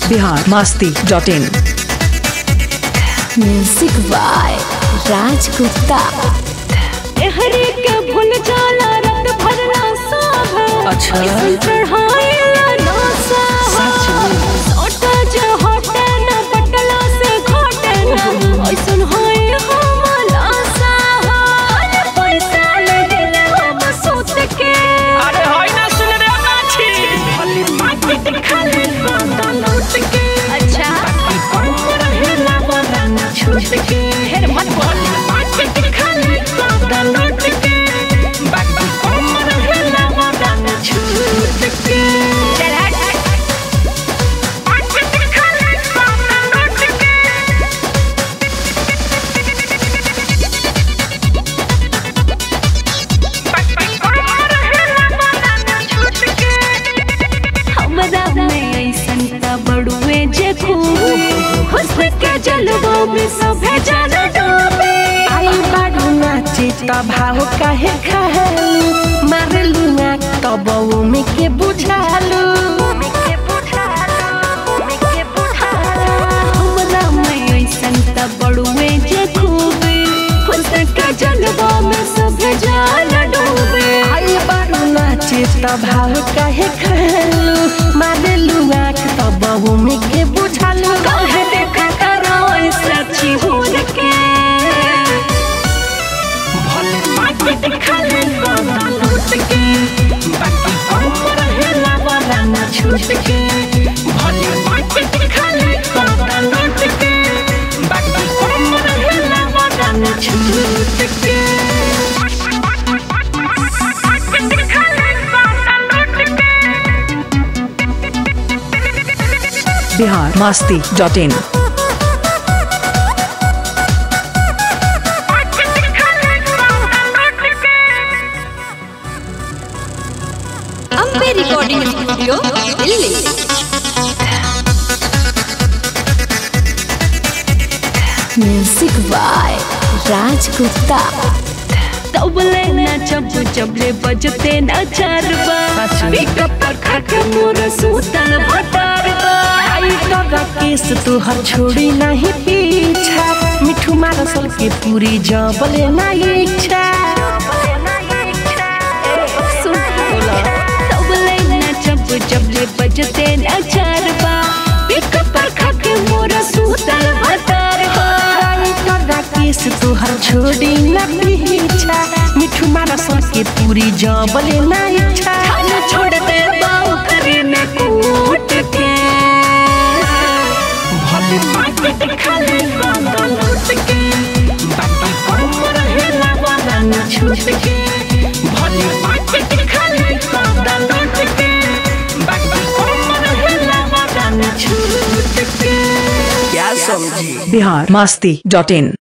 Bihar Masti dot in music by Raj Gupta एहरे के भूल जाला रत भरना साभ अच्छा। ऐसन चढ़ाएला ना साभ सोटा जे हटे न पटला से घटे न ऐसन होए हमला साभ अरे पैसा ले दिले हम सोच के अरे होई ना सुन रे माछी भली माटी खाली बांधा लूट के अच्छा कमर हिला वाला न छूट के हेर मत बोल माटी खाली बांधा लूट के बाकी कमर हिला वाला न छूट के चल हट माटी खाली बांधा लूट के हमरा में ऐसन त बड़ुए जे खूबी हुस्न के जलवा में सभे जाना डूबे आई बाडू नाचे त भाव काहे खालू मारलू ना तब में के बुझालू हमरा में ऐसन त बड़ुए जे खूबी हुस्न के जलवा में सभे जाना डूबे आई बाडू नाचे त भाव काहे खालू मारलू ना तब में के बुझालू काहे देखा करो ऐसा चिहुर के भले माटी खाली बाबा लूट के बाकी कमर हिला वाला न छूट के भले माटी खाली बाबा लूट के बाकी कमर हिला वाला न छूट के Bihar Masti dot in Ambe recording studio Delhi music by Raj Gupta तबले न जब जबले बजते न चारबा पिकअप पर खाके मोर सूतल भटारबा आई तोरा केस तोहर छोड़ी नहीं पीछा मिठू मारसल के पूरी जबले ना इच्छा सुन तबले न जब जबले बजते न चारबा पिकअप पर खाके मोर सूतल भटारबा आई तोरा केस तोहर छोड़ी ना पीछा मिठू मारसल के पूरी जबले ना इच्छा खाना छोड़ दे बाऊ करे न कूट के भले माटी खाली बाबा लूट के बाकी कमर हिला वाला न छूट के भले माटी खाली बाबा लूट के बाकी कमर हिला वाला न छूट के क्या समझी बिहार मास्ती डॉट इन